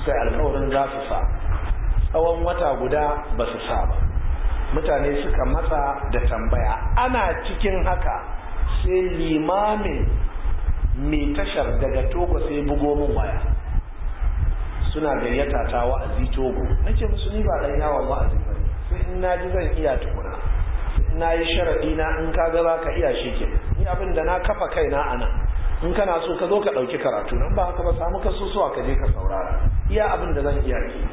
suka yi alkawarin za su sa tsawon wata guda ba su sa ba mutane suka matsa da tambaya ana cikin haka sai limamin mai tashar daga togo sai bugo min waya suna gayyata ta wa'azi togo nake musu ni ba dan yawon wa'azi ba sai in na ji zan iya tukuna na yi sharaɗi na in ka ga za ka iya shi ke ni abin da na kafa kaina a nan in kana so ka zo ka ɗauki karatu nan ba haka ba samu ka susuwa ka je ka saurara iya abin da zan iya ke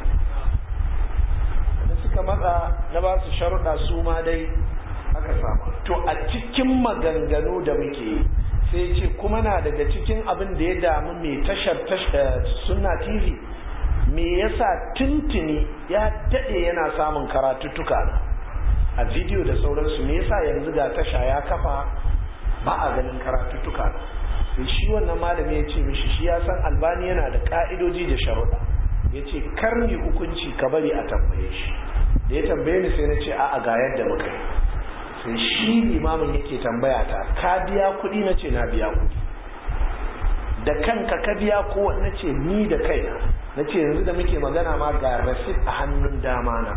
da suka matsa na ba su sharuɗa su ma dai aka samu to a cikin maganganu da muke sai ce kuma na daga cikin abin da ya damu mai tashar sunna tv me yasa tuntuni ya daɗe yana samun karatuttuka na a bidiyo da sauransu me yasa yanzu ga tasha ya kafa ba a ganin karatuttuka na sai shi wannan malami ya ce mishi shi ya san albani yana da ka'idoji da sharuɗa ya ce karni hukunci ka bari a tambaye shi da ya tambaye ni sai na ce a'a ga yadda muka yi sai shi limamin yake tambaya ta ka biya kuɗi na ce na biya kuɗi da kanka ka biya ko na ce ni da kaina na ce yanzu da muke magana ma ga rasit a hannun dama na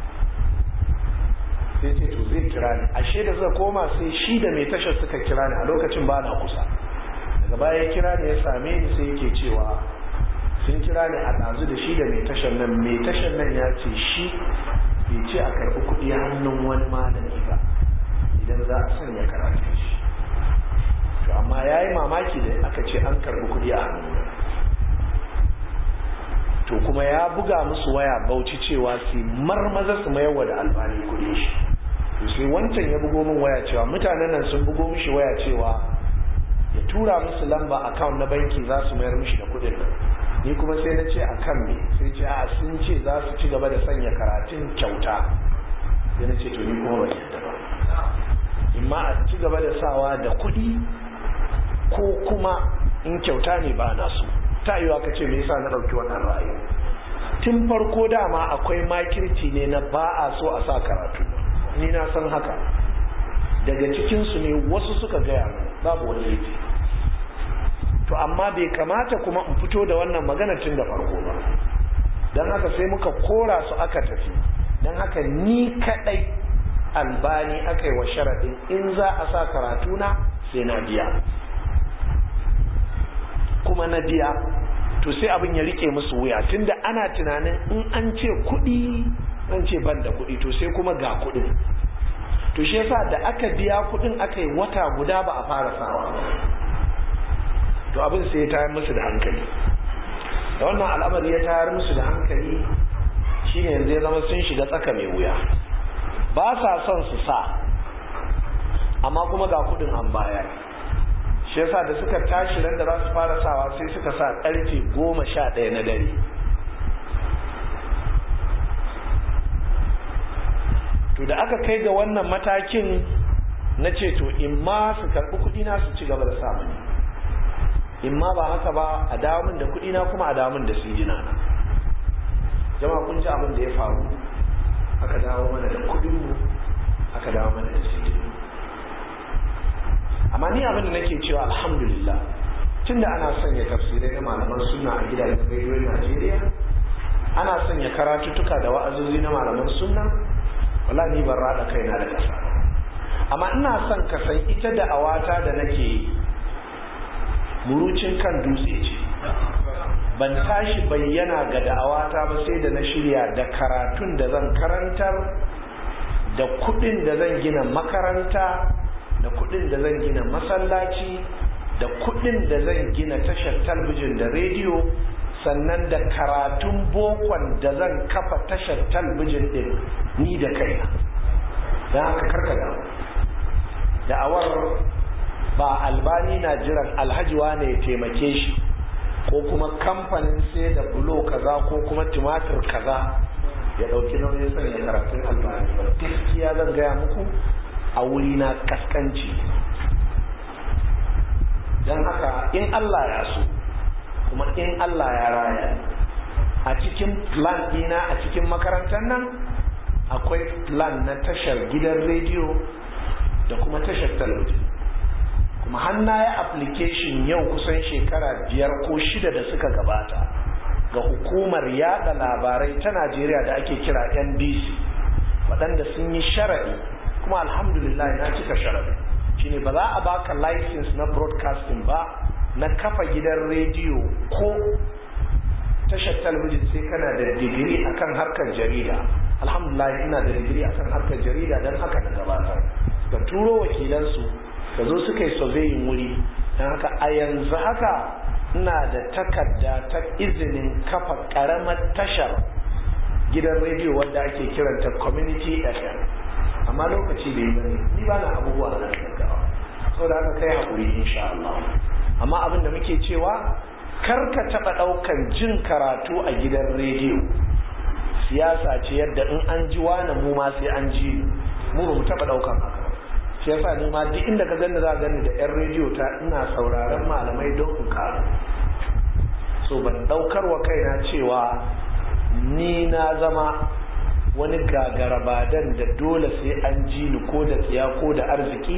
sai ce to zai kira ni ashe da suka koma sai shi da mai tashar suka kira ni a lokacin ba na kusa daga baya ya kira ni ya same ni sai yake cewa sun kira ni a ɗazu da shi da mai tashar nan mai tashar nan ya ce shi bai ce a karɓi kuɗi hannun wani malami ba idan za a sanya karatu shi to amma ya yi mamaki da aka ce an karɓi kuɗi a hannun to kuma ya buga musu waya bauchi cewa su marmaza su mayarwa da albani kuɗi shi to sai wancan ya bugo min waya cewa mutanen nan sun bugo mishi waya cewa ya tura musu lamba account na banki za su mayar mishi da kuɗin nan ni kuma sai na ce a kan me sai ce a sun ce za su ci gaba da sanya karatun kyauta sai na ce to ni kuma ban yadda ba imma a ci gaba da sawa da kuɗi ko kuma in kyauta ne ba na so ta yiwa ka ce me yasa na ɗauki wannan ra'ayi tun farko dama akwai makirci ne na ba a so a sa karatu ni na san haka daga cikinsu ne wasu suka gaya babu wani laifi to amma bai kamata kuma in fito da wannan magana tun da farko ba don haka sai muka kora su aka tafi don haka ni kadai albani aka yi wa sharaɗin in za a sa karatuna sai na biya kuma na biya to sai abin ya rike musu wuya tunda ana tunanin in an ce kuɗi an ce ban da kuɗi to sai kuma ga kuɗin to shi yasa da aka biya kuɗin aka yi wata guda ba a fara sawa to abin sai ya tayar musu da hankali da wannan al'amari ya tayar musu da hankali shine yanzu ya zama sun shiga tsaka mai wuya ba sa son su sa amma kuma ga kuɗin an bayar shi yasa da suka tashi ran da za su fara sawa sai suka sa karfe goma sha ɗaya na dare to da aka kai ga wannan matakin na ce to in ma su karɓi kuɗi na su ci gaba da samun in ma ba haka ba a damun da kuɗi na kuma a damun da sijina na jama'a kun ji abin da ya faru aka dawo mana da kuɗinmu aka dawo mana da sijina amma ni abin da nake cewa alhamdulillah tunda ana sanya tafsirai na malaman sunna a gidajen rediyon Najeriya ana sanya karatuttuka da wa'azozi na malaman sunna wala ni ban rada kaina da kasa amma ina son ka san ita da awata da nake yi murucin kan dutse ce ban tashi bayyana ga da'awata ba sai da na shirya da karatun da zan karantar da kudin da zan gina makaranta da kudin da zan gina masallaci da kudin da zan gina tashar talbijin da rediyo sannan da karatun bokon da zan kafa tashar talbijin din ni da kaina don haka karkada da'awar ba albani na jiran alhaji wane ya taimake shi ko kuma kamfanin sai da bulo kaza ko kuma tumatir kaza ya dauki nauyin sanya karatun albani ba gaskiya zan gaya muku a wuri na kaskanci don haka in Allah ya so kuma in Allah ya raya a cikin plan dina a cikin makarantar nan akwai plan na tashar gidan rediyo da kuma tashar talabijin kuma hanna ya application yau kusan shekara biyar ko shida da suka gabata ga hukumar yada labarai ta najeriya da ake kira nbc waɗanda sun yi sharaɗi kuma alhamdulillah na cika sharaɗi shine ba za a baka license na broadcasting ba na kafa gidan rediyo ko tashar talabijin sai kana da digiri akan harkar jarida alhamdulillah ina da digiri akan harkar jarida don haka na gabatar ka turo wakilansu ka zo suka yi surveying wuri don haka a yanzu haka ina da takarda ta izinin kafa karamar tashar gidan rediyo wanda ake kiranta community fm amma lokaci bai bane ni ba na abubuwa na gaggawa saboda haka kai haƙuri insha Allah amma abin da muke cewa kar ka taɓa ɗaukan jin karatu a gidan rediyo siyasa ce yadda in an ji wani mu ma sai an ji mu ba mu taɓa ɗaukan haka shi yasa ni ma duk inda ka gani za gani da yan rediyo ta ina sauraron malamai don in karu so ban ɗaukar wa kaina cewa ni na zama wani gagarabadan da dole sai an ji ni ko da tsiya ko da arziki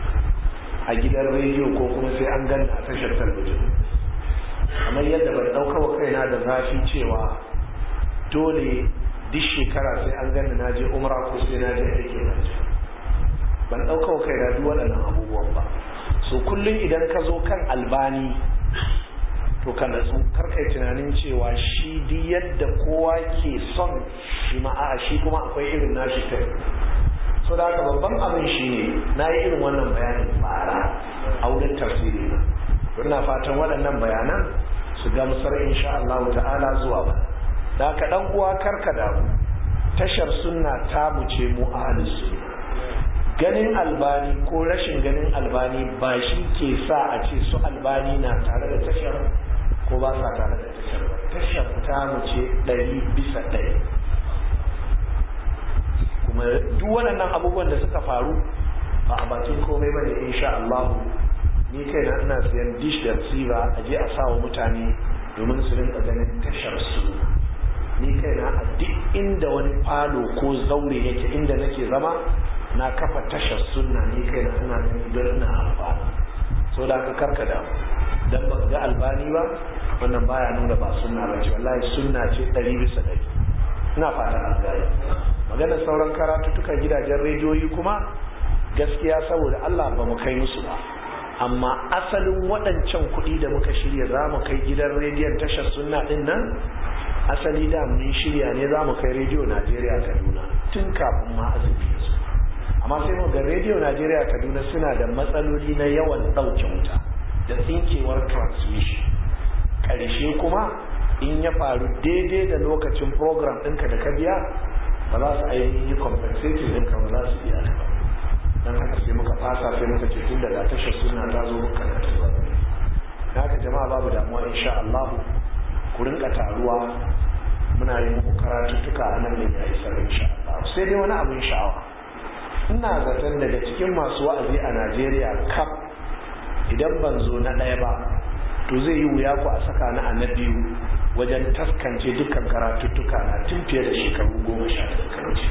a gidan rediyo ko kuma sai an gani a tashar talabijin kamar yadda ban ɗauka wa kaina da zafi cewa dole duk shekara sai an gani na je umra ko sai na je aiki na je ban ɗauka wa kaina duk waɗannan abubuwan ba so kullum idan ka zo kan albani to ka natsu karkai tunanin cewa shi duk yadda kowa ke son shi ma'a shi kuma akwai irin nashi kai so da haka babban abin shi ne na yi irin wannan bayanin bara a wurin tafsiri na ina fatan waɗannan bayanan su gamsar insha Allah ta'ala zuwa ba da haka dan uwa karka damu tashar sunna ta mu ce mu ahlus sunna ganin albani ko rashin ganin albani ba shi ke sa a ce su albani na tare da tashar ko ba sa tare da tashar ba tashar ta mu ce ɗari bisa ɗari kuma duk waɗannan abubuwan da suka faru ba a bakin komai ba ne insha Allah ni kai na ina siyan dish da receiver a je a sa wa mutane domin su rinka ganin tashar su ni kai na a duk inda wani falo ko zaure yake inda nake zama na kafa tashar sunna ni kai na ina gani don ina amfani so da aka karka da dan ba ga albani ba wannan baya nuna ba sunna ba ce wallahi sunna ce ɗari bisa ɗari ina fata an gaya magana sauran karatuttuka gidajen rediyoyi kuma gaskiya saboda Allah ba mu kai musu ba amma asalin waɗancan kuɗi da muka shirya za mu kai gidan rediyon tashar sunna ɗin nan asali da mun shirya ne za mu kai rediyo najeriya kaduna tun kafin ma azumi su amma sai mu ga rediyo najeriya kaduna suna da matsaloli na yawan ɗauke wuta da tsinkewar transmission ƙarshe kuma in ya faru daidai da lokacin program ɗinka da ka biya ba za su ainihin yi compensating ɗinka ba za su biya ta ba don haka sai muka fasa sai muka ce tun daga tashar suna ta zo muka na ta zuwa na haka jama'a babu damuwa insha Allah ku rinka taruwa muna yin muku karatuttuka a nan ne ya isa insha Allah sai dai wani abin sha'awa ina zaton daga cikin masu wa'azi a Najeriya kaf idan ban zo na ɗaya ba to zai yi wuya ku a saka ni a na biyu wajen taskance dukkan karatuttuka na tun fiye da shekaru goma sha da wuce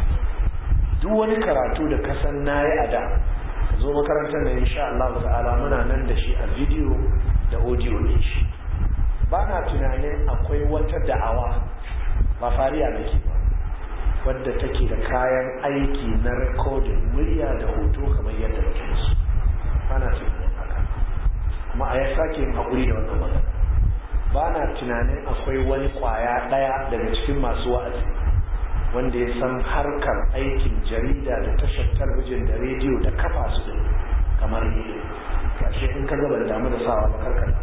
duk wani karatu da kasan na yi a da ka zo makarantar da insha Allah ta'ala muna nan da shi a bidiyo da audio ne shi ba na tunanin akwai wata da'awa ba fariya nake ba wadda take da kayan aiki na rikodin murya da hoto kamar yadda muke su ba na tunanin haka kuma a ya sake yin haƙuri da wannan magana ba na tunanin akwai wani ƙwaya ɗaya daga cikin masu wa'azi wanda ya san harkar aikin jarida da tashar talabijin da rediyo da kafa su din kamar ni gashi in ka gaba da damu da sawa ba karkata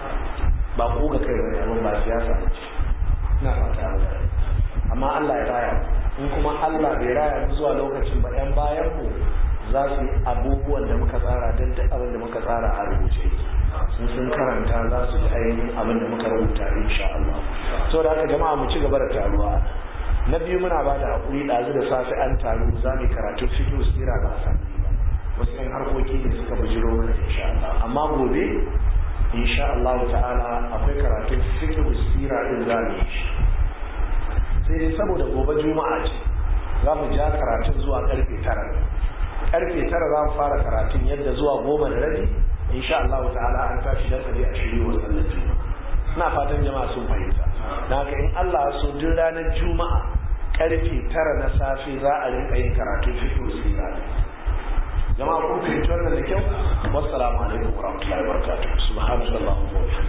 ba ku ga kai wani abin ba siyasa ba ce ina fata Allah amma Allah ya raya in kuma Allah bai raya mu zuwa lokacin ba yan bayan mu za su yi abubuwan da muka tsara don duk abin da muka tsara a rubuce sun sun karanta za su ji ainihin abin da muka rubuta insha Allah so da haka jama'a mu ci gaba da taruwa na biyu muna ba da hakuri ɗazu da safe an taru za mu karatu fiqh sira ba san wasu yan harkoki ne suka bujiro mana insha Allah amma gobe insha Allah ta'ala akwai karatun fiqh sira din za mu yi shi sai dai saboda gobe juma'a ce za mu ja karatun zuwa karfe tara karfe tara za mu fara karatun yadda zuwa goma da rabi insha Allah ta'ala an tashi dan kaje a shirye wa sallar juma'a ina fatan jama'a sun fahimta na haka in Allah so duk ranar juma'a karfe tara na safe za a rinka yin karatun fiqh sira jama'a kun fahimci wannan da kyau wassalamu alaikum warahmatullahi wabarakatuh subhanallahi wa bihamdihi